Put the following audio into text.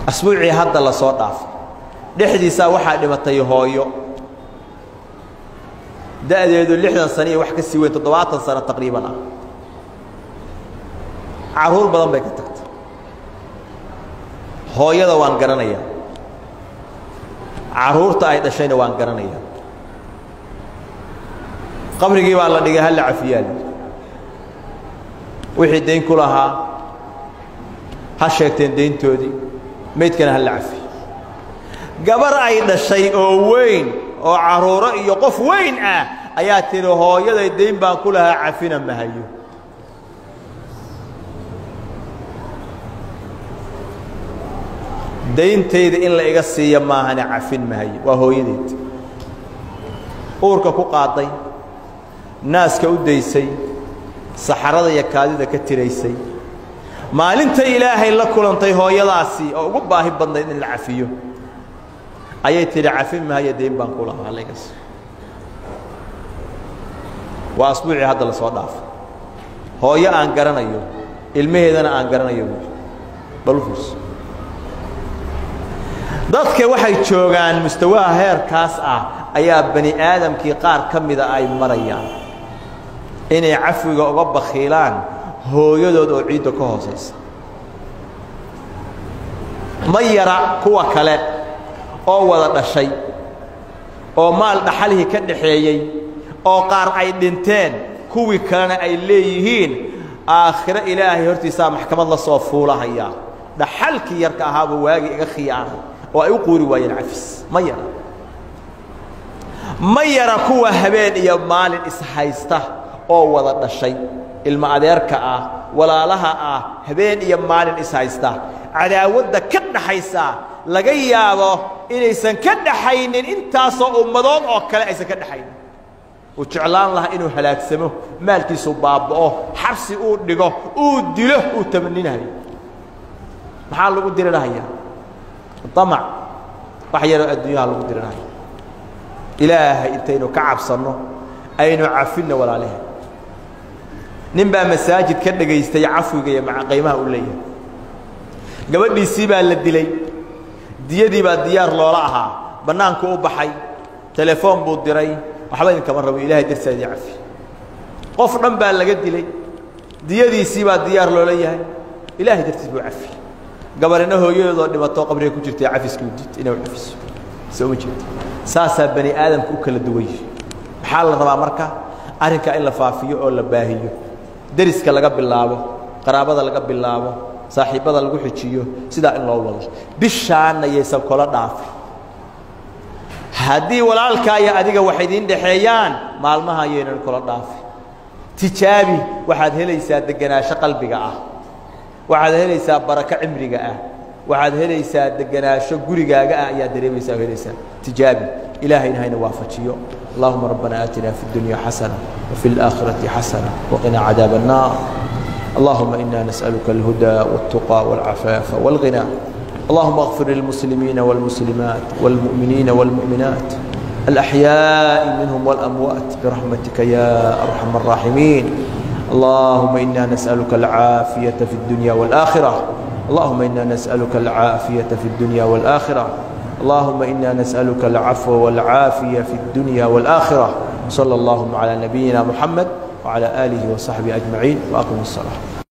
asbuucii hadda la soo dhaafay dhexdiisaa waxaa dhimatay hooyo da'deedu lixdan sano iyo wax ka sii weyn toddobaatan sano taqriiban ah carruur badan bay ka tagtay hooyada waan garanayaa carruurta ay dhashayna waan garanayaa qabrigii baa la dhigay halla cafiyaal wixii dayn ku lahaa ha sheegteen dayntoodii maydkana halla cafiy gabar ay dhashay oo weyn oo carruuro iyo qof weyn ah ayaa tidhi hooyaday dayn baan ku lahaa cafina mahayo dayntayda in la iga siiya maahane cafin mahayo waa hooyadeed uurka ku qaaday naaska u daysay saxarada iyo kaadida ka tiraysay maalinta ilaahay la kulantay hooyadaasi oo ugu baahi badnayd in la cafiyo ayay tidhi cafin mahayo dayn baan ku lahaa layga siiyo waa asbuucii hadda la soo dhaafay hooyo aan garanayo ilmaheedana aan garanayo buui balufus dadka waxay joogaan mustawaha heerkaas ah ayaa bani aadamkii qaar ka mida ay marayaan inay cafwiga uga bakhiilaan hooyadood oo ciidda ka hoosaysa ma yara kuwa kale oo wada dhashay oo maal dhaxalihii ka dhaxeeyey oo qaar ay dhinteen kuwii kalena ay leeyihiin aakhiro ilaahay hortiisaa maxkamad la soo fuulahaya dhaxalkii yarka ahaaba waagii iga khiyaanay oo ay u quuri waayeen cafis ma yara ma yara kuwa habeen iyo maalin ishaysta oo wada dhashay ilmo adeerka ah walaalaha ah habeen iyo maalin ishaysta cadaawadda ka dhaxaysa laga yaabo inaysan ka dhaxaynin intaasoo ummadood oo kale aysan ka dhaxaynin uu jeclaan lahaa inuu halaagsamo maalkiisu baaba'o xabsi uu dhigo uu dilo uu tamaninayo maxaa lagu diri lahayaa amac wax yaroo adduunyaha lagu diri lahaya ilaahay intaynu ka cabsanno aynu cafinno walaalahe nin baa masaajid ka dhagaystay cafwiga iyo qiimaha u leeyahay gabadhiisii baa la dilay diyadii baa diyaar loola ahaa bannaanku u baxay telefoon buu diray waxba idinkama rabo ilahay darsaadii cafi qof dhan baa laga dilay diyadiisii baa diyaar loola yahay ilaahay dartiis buu cafi gabarina hooyadoodoo dhimatoo qabriga ku jirtay cafiskii udid inay u cafiso soo ma jeeda saasaa bani aadamka u kala duwan yihi maxaa la rabaa marka arrinkaa in la faafiyo oo la baahiyo deriska laga bilaabo qaraabada laga bilaabo saaxiibbada lagu xijiyo sidaa in loo wado bishaanna yaysan kola dhaafin haddii walaalkaa iyo adiga wax idiin dhexeeyaan maalmaha yaynan kola dhaafin tijaabi waxaad helaysaa degenaansho qalbiga ah waxaad helaysaa barako cimriga ah waxaad helaysaa degenaansho gurigaaga ah ayaad dareemaysaa helaysaa tijaabi ilaahayna hayna waafajiyo اللهم ربنا آتنا في الدنيا حسنة وفي الآخرة حسنة وقنا عذاب النار اللهم إنا نسألك الهدى والتقى والعفاف والغنى اللهم اغفر للمسلمين والمسلمات والمؤمنين والمؤمنات الأحياء منهم والأموات برحمتك يا أرحم الراحمين اللهم إنا نسألك العافية في الدنيا والآخرة اللهم إنا نسألك العافية في الدنيا والآخرة اللهم إنا نسألك العفو والعافية في الدنيا والآخرة صلى اللهم على نبينا محمد وعلى آله وصحبه أجمعين وأقم الصلاة